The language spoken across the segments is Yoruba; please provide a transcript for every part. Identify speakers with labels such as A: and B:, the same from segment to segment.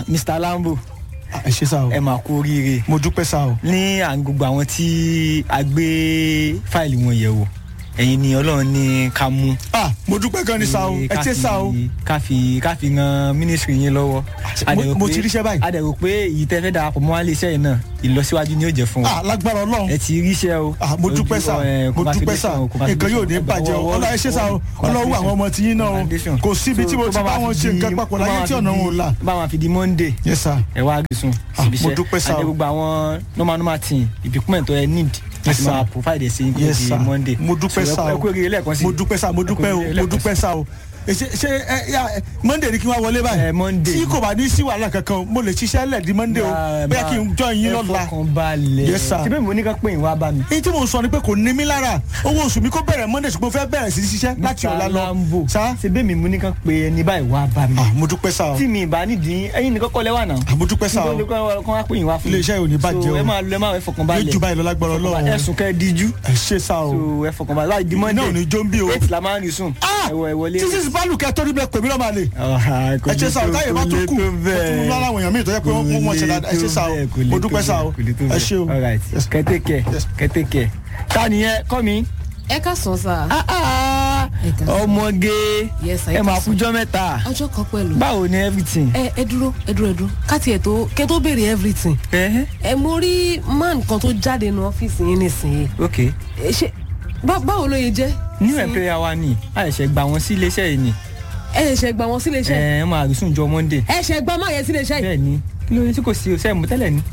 A: mr lambo
B: ẹ ṣe sá o
A: ẹ máa kú oríire
B: mo dúpẹ́ sá o
A: ní à ń gbogbo àwọn tí a gbé fáìlì wọn yẹ̀ wò ẹ̀yin ni ọlọ́run ní ká mú.
B: ah mo dúpẹ́ gan ni sá o ẹ ṣe sá o
A: ká fi ká fi ran mínísírì yín lọ́wọ́. A dẹ̀ rò
B: mo
A: pé-
B: ti ríṣẹ́ báyìí.
A: a dẹ̀ rò pé èyí tẹ́ fẹ́ darapọ̀ mọ́ wálé iṣẹ́ yìí náà ìlọsíwájú ni yóò jẹ́ fún wa.
B: ah lágbára ọlọ́run
A: ẹ ti ríṣẹ́ o.
B: ah mo dúpẹ́ sá
A: Ojú, ẹ,
B: mo dúpẹ́ sá nǹkan yóò ní bàjẹ́ o ọlọ́run ẹ ṣe sá o ọlọ́run àwọn ọmọ tí yín náà o kò síbi tí mo ti bá wọn ṣe nǹkan papọ̀ láyé tí ọ̀nà wọn ò là.
A: bá wọn fi di monday
B: yes sir
A: ẹ wá rí sun
B: Ah,
A: síbi
B: mo
A: iṣẹ́
B: dúpẹ́ sá o.
A: àti gbogbo àwọn normal normal team ìbíkúmẹ̀ tó ẹ need
B: Yes,
A: láti
B: sir.
A: máa provide ẹ̀ sí ní
B: yes
A: di
B: sir
A: monday.
B: mo dúpẹ́
A: So,
B: sá
A: ẹ
B: o
A: kú oríire lẹ́ẹ̀kan sí
B: mo dúpẹ́ sá mo
A: Ẹ kú
B: dúpẹ́ o
A: oríire
B: mo
A: lẹ́ẹ̀kan
B: dúpẹ́ sá o Ẹ ṣe ṣe ẹ yà ẹ, monday ni kí n wá wọlé báyìí
A: Ẹ, Monday.
B: tí kò bá ní sí wàhálà kankan mo lè ṣiṣẹ́ lẹ̀ di monday o bóyá kí n jọ yín lọ́la
A: ẹ fọkàn balẹ̀
B: Yes, sir.
A: síbẹ̀ mo ní ká pé ìwà bá mi.
B: èyí tí mo sọ ni pé kò ní mí lára owó oṣù mi kó bẹ̀rẹ̀ monday ṣùgbọ́n mo fẹ́ bẹ̀rẹ̀ sí ṣiṣẹ́ láti ọ̀la lọ
A: Lambo
B: sá
A: síbẹ̀ mi mo ní ká pé ẹni báyìí wá bá mi.
B: ah mo dúpẹ́ sá o
A: tí mi ìbá nídìí ẹyin nìkan kọ́ lẹ́wà náà.
B: ah mo dúpẹ́ sá o
A: nítorí kọ́ wá pé ìwà fún mi.
B: Ilé-iṣẹ́ ò ní bàjẹ́
A: So,
B: o.
A: ẹ máa lọ ẹ máa ẹ fọkàn
B: yóò
A: balẹ̀.
B: ju báyìí lọ lágbára ọlọ́run
A: ẹ̀sùn kẹ́ ẹ díjú.
B: ẹ ṣe sá o
A: so ẹ fọkàn balẹ̀ láì di monday.
B: náà ò ní jó ń bí o.
A: eight la máa ń rí sùn.
B: ah
A: ẹ wọ ẹ wọlé.
B: títí bálùkẹ́ tó níbẹ̀ pèmí lọ́ọ́ máa lè
A: ẹ
B: ẹ ṣe sá o táyé bá tún kù ó tún mú láwọn èèyàn míì tó yẹ pé wọ́n wọ́n ṣe dáadáa ẹ ṣe sá o mo dúpẹ́ sá o ẹ ṣe o
A: alright
B: Yes.
A: kẹtẹkẹ
B: Yes.
A: kẹtẹkẹ ta nìyẹn kọ́ mi.
C: ẹ ká sàn sá.
A: Ah, ah,
C: Ẹ ká sàn.
A: ọmọge
C: Yes, sir, ẹ
A: ẹ máa
C: ká sàn.
A: fújọ́ mẹ́ta
C: ọjọ́ kan pẹ̀lú.
A: báwo ni everything.
C: ẹ ẹ dúró ẹ dúró ẹ dúró káti ẹ tó kẹ tó béèrè everything.
A: ẹ
C: ẹ mo rí man kan tó jáde nu ọ́fíìsì yín nísìnyí.
A: ok
C: Ẹ, ṣe bá- báwo ló yẹ jẹ́.
A: new
C: Sí.
A: employer wa ni àìṣe gbà wọn sí iléeṣẹ́ yìí ni
C: ẹ ṣe gbà wọn sílé iṣẹ́.
A: ẹ ẹ máa rí sùn jọ monday.
C: ẹ ṣe gbà má yẹ sílé iṣẹ́ yìí.
A: bẹ́ẹ̀ ni kí ló dé tí kò sí o sẹ́yìn mú tẹ́lẹ̀ ni.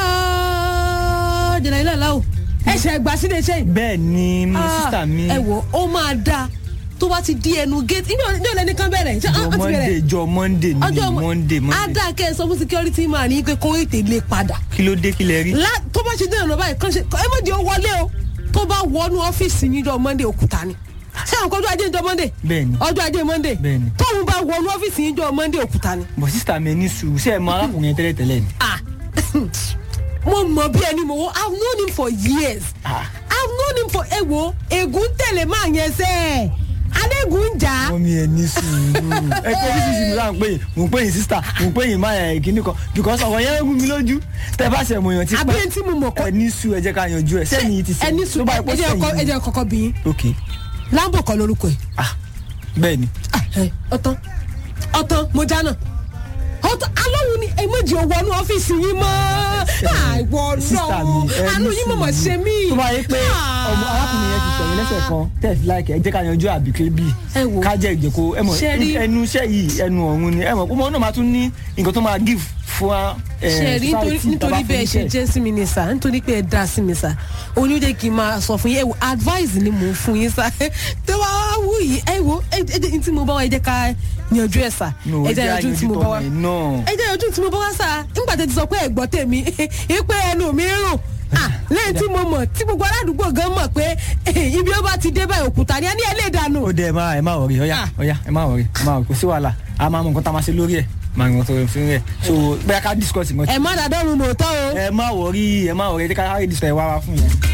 C: Ah, jẹ̀nà ilé aláwọ̀ ẹ ṣe gbà sílé iṣẹ́ yìí.
A: bẹ́ẹ̀ ni mo
C: Ah,
A: sísà mi
C: ẹ wò ó máa dáa tó bá ti di ẹnu gate ibi ọjọ́ ìlẹ́ni kan bẹ̀rẹ̀ ṣé
A: jọ
C: ó ti
A: monday
C: bẹ̀rẹ̀
A: jọ monday ni
C: ọjọ́
A: monday monday
C: adá kẹ́ ẹ sọ fún security man ní pé kó ètè lè padà
A: kí ló dé kí lẹ rí.
C: lá tó bá ṣe dé ìrànlọ́ báyìí kàn ṣe ẹ má di ó wọlé o tó bá wọnú ọ́fíìsì níjọ́ monday òkúta ni ṣé àwọn kọjú ajé níjọ́ monday
A: bẹ́ẹ̀ni
C: ọjọ́ ajé monday
A: Bẹ́ẹ̀ni.
C: tóun bá wọnú ọ́fíìsì níjọ́ monday òkúta ni.
A: bọ̀ sísà mi ní sùúrù ṣé ẹ mọ arákùnrin yẹn tẹ́lẹ̀ tẹ́lẹ̀ ni.
C: ah mo mọ bí ẹni mo wo i have known him for years
A: Ah.
C: i have known him for ewo egun tẹ̀lé máa yẹn sẹ́ ẹ̀ adégún ń jà á.
A: wọ́n mi ẹ̀ ní sùúrù ẹ pé oríṣiríṣi mi láǹpẹ́ yìí mò ń pè yín sísà mò ń pè yín máa ẹ̀ kíní kan because ọ̀rọ̀ yẹn ń rú mi lójú tẹ bá ṣe mọ̀ yàn ti
C: àbí ẹni tí mo mọ̀ kọ́
A: ẹ ní sùúrù ẹ jẹ́ ká yanjú ẹ sẹ́yìn yìí ti sẹ́yìn
C: ẹni sùn
A: tó bá yẹ kó
C: ẹjẹ ọkọ
A: sẹ́yìn
C: ẹjẹ kọkọ bí yín
A: ok
C: lambo kọ lórúkọ ẹ
A: ah bẹ́ẹ̀ ni
C: Ah, ẹ, ọtán ọtán mo jáná ọtán alóhùn ni èméjì ò wọnú ọ́fíìsì yín mọ́ àìwọ
A: sísà mi
C: náà
A: ẹ
C: àánú
A: ní
C: yín mọ̀mọ́
A: sùúrù.
C: ṣe mí.
A: tó bá yẹ pé ọmọ arákùnrin yẹn ti sẹ̀yìn lẹ́sẹ̀ kan tẹ̀sí láìkẹ́ ẹ jẹ́ ká yanjú àbíké bíi
C: Ẹ wò.
A: ká jẹ́ ìjẹ́kó ẹ mọ̀
C: Ṣé rí-
A: ẹnu iṣẹ́ yìí ẹnu ọ̀run ni ẹ mọ̀ ọmọ náà máa tún ní nǹkan tó máa give fún ẹ
C: ṣe rí nítorí
A: society tá a bá
C: nítorí bẹ́ẹ̀
A: fún
C: ṣe
A: iṣẹ́.
C: jẹ́ sí mi ní sá nítorí pé ẹ dá sí mi sá òní ó jẹ́ kí n máa sọ fún yín ẹ wo advice ni mò ń fún yín sá tó bá wá wù yìí ẹ wo ẹ ẹ jẹ́ tí mo bá wá ẹ jẹ́ ká yanjú ẹ sá
A: No,
C: ẹ jẹ́
A: ẹ jẹ́
C: yanjú tí mo bá wá
A: àyanjú tọ̀nà náà.
C: ẹ jẹ́ yanjú tí mo bá wá sá nígbà tẹ́ ti sọ pé ẹ gbọ́ tèmi ìpè ẹnu mi rùn Ah, lẹ́yìn tí mo mọ̀ tí gbogbo aládùúgbò gan mọ̀ pé ibi ó bá ti dé báyìí òkúta ni ẹ ní ẹ lè dànù.
A: ó dẹ ẹ má ẹ má wọrí ọyá
C: Ah.
A: ọyá ẹ má wọrí ẹ má wọrí kò sí wàhálà a máa mọ nǹkan tá a máa ṣe lórí ẹ máa mọ nǹkan tó fi rẹ so bóyá ká discuss nǹkan tí.
C: ẹ má dàdọ́rùn mọ̀ tán o.
A: ẹ má wọrí ẹ má wọrí ẹ jẹ́ ká discuss ẹ wá wá fún yẹn.